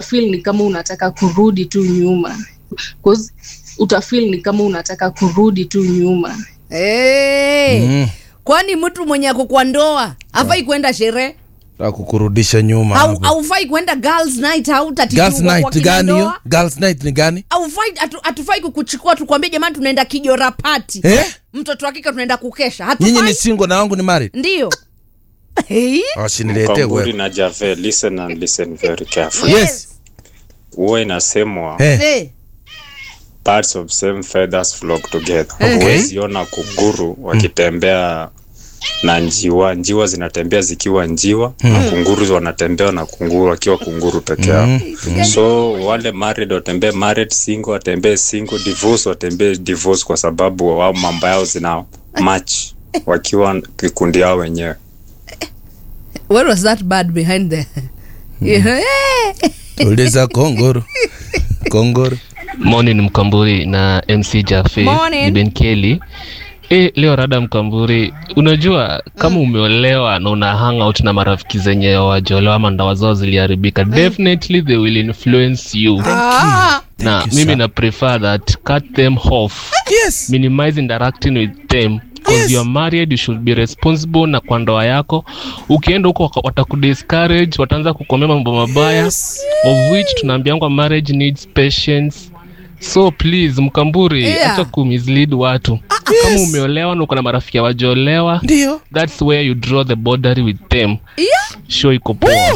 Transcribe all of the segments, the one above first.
utafeel ni kama unataka kurudi tu nyuma 'Cause utafeel ni kama unataka kurudi tu nyuma hey. Mm. kwani mtu mwenye ako kwa ndoa hafai kwenda sherehe Nataka kukurudisha nyuma Au- hapo. haufai kwenda girls night au Girls night gani hiyo? Girls night ni gani? aufai hatufai kukuchukua tukwambie jamani tunaenda kijora pati Eh? mtoto hakika tunaenda kukesha Nyinyi hatufai ni single na wangu ni married. ndio hey? Wasiniletee Mkamburi wewe. na Jave, listen and listen very carefully. Yes. Huwa inasemwa Eh. Hey. birds of same feathers flock together. Okay. Huwezi ona kunguru wakitembea na njiwa, njiwa zinatembea zikiwa njiwa na kunguru wanatembea na kunguru wakiwa kunguru peke yao. So wale married watembee married, single watembee single, divorce watembee divorce, kwa sababu wao mambo yao zina match wakiwa kikundi yao wenyewe. what was that bad behind the Yeah. Uliza kongoro. Kongoro. Morning Mkamburi na MC Jafe Morning. ni Ben Kelly. E, leo rada Mkamburi, unajua kama umeolewa na una hang out na marafiki zenye wajolewa ama ndoa zao ziliharibika, definitely they will influence you. Ah, na you, mimi sir. na prefer that cut them off Yes. minimize interacting with them because Yes. you're married you should be responsible na kwa ndoa yako ukienda huko waka- watakudiscourage wataanza kukomea mambo mabaya of which tunaambiangwa marriage needs patience so please mkamburi Yeah. acha kumislead watu kama umeolewa na uko na marafiki wajolewa Ndio. that's where you draw the boundary with them yeah. show iko poa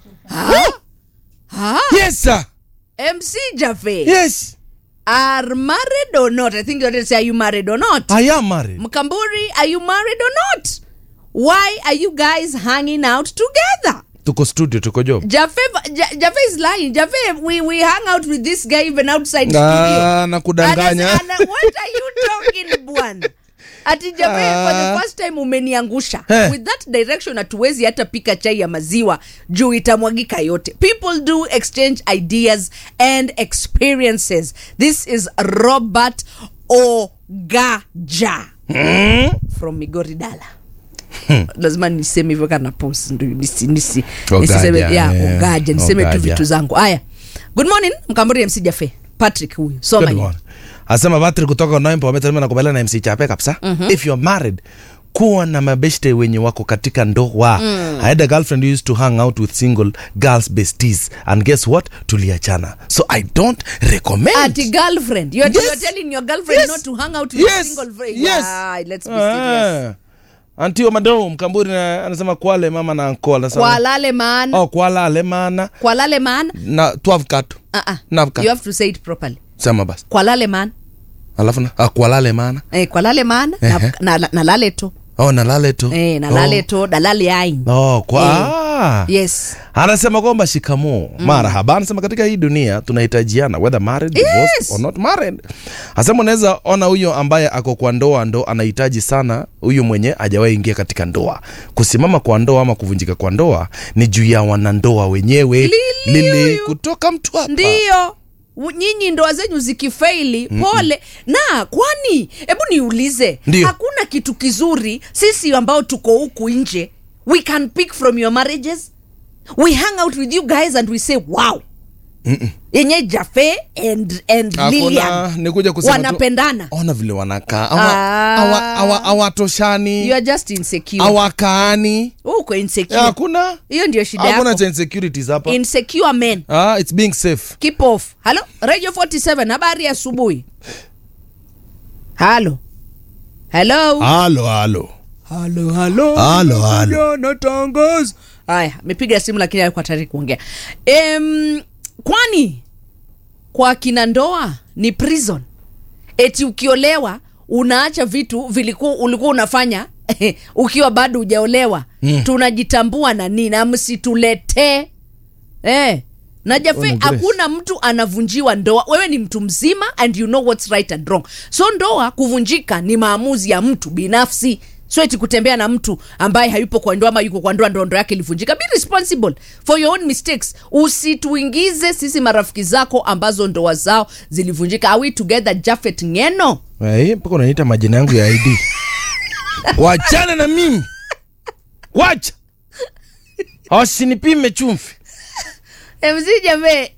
Ah, Yes sir. mc jafe Yes. are married or not i think you wanted to say are you married or not I am married. mkamburi are you married or not why are you guys hanging out together Tuko studio, tuko job. Jafe, Ja- Jafe is lying. Jafe, we, we hang out with this guy even outside studio. Ah, na kudanganya. Anas- ana- what are you talking bwana? Ati Jafe, for the first time umeniangusha. Eh. With that direction hatuwezi hata pika chai ya maziwa juu itamwagika yote. People do exchange ideas and experiences. This is Robert Ogaja from Migori Dala. lazima niseme hivyo kana pos ndo nisi, nisi, Ogaja, nisiseme ya yeah. ogaja niseme tu Ogaja. vitu zangu haya good morning mkamburi mc jafe patrick huyu soma Good hiyo morning. Asema Patrick kutoka Noimpo amesema nakubaliana na MC Chape kabisa. If you're married, kuwa na mabeshte wenye wako katika ndoa. I had a girlfriend who used to hang out with single girls besties and guess what? Tuliachana. So I don't recommend. ati girlfriend you're, Yes. you're telling your girlfriend Yes. not to hang out with Yes. a single friend Yes. yeah, let's be serious Ah. Antio Madou Mkamburi na- anasema kwale mama na ankola anasema. kwalale maana Oh, kwala alemana kwalale maana na 12 katu. uh-uh. Navka. you have to say it properly Sema basi. kwalale maana Alafu na ah, kwalale mana. eh, kwalale maana Ehe. na, na, na, na lale to Oh, na lale tu. eh, na lale to dalale ain Oh, kwa. Ah. yes anasema kwamba shikamoo mm. marahaba anasema katika hii dunia tunahitajiana whether married divorced Yes. or not married anasema unaweza ona huyo ambaye ako kwa ndoa ndo anahitaji sana huyu mwenye hajawahi ingia katika ndoa kusimama kwa ndoa ama kuvunjika kwa ndoa ni juu ya wanandoa wenyewe Lili lili huyu. kutoka mtu hapa ndiyo U- nyinyi ndoa zenyu zikifeili pole na kwani hebu niulize Ndiyo. hakuna kitu kizuri sisi ambao tuko huku nje we can pick from your marriages we hang out with you guys and we say wow yenye jafe and, and Hakuna, lilian nikuja kusema tu- wanapendana ona vile wanakaa Ah. Hawa- hawa- hawa- you hawatoshani are just insecure hawakaani uko insecure hakuna hiyo ndio shida hakuna yako cha insecurities hapa insecure men ah, it's being safe keep off halo radio 47 habari ya asubuhi halo halo halo halo halo halo halo halo natangaza haya amepiga simu lakini alikuwa tayari kuongea em, kwani kwa kina ndoa ni prison eti ukiolewa unaacha vitu vilikuwa ulikuwa unafanya ukiwa bado hujaolewa mm. tunajitambua na nini na msituletee eh. na jafe Grace. hakuna mtu anavunjiwa ndoa wewe ni mtu mzima and you know what's right and wrong so ndoa kuvunjika ni maamuzi ya mtu binafsi so eti kutembea na mtu ambaye hayupo kwa ndoa ama yuko kwa ndoa ndo ndoa yake ilivunjika be responsible for your own mistakes usituingize sisi marafiki zako ambazo ndoa zao zilivunjika are we together jafet ngeno Eh, mpaka unaniita majina yangu ya id wachana na mimi wacha wasinipime chumvi mc jafe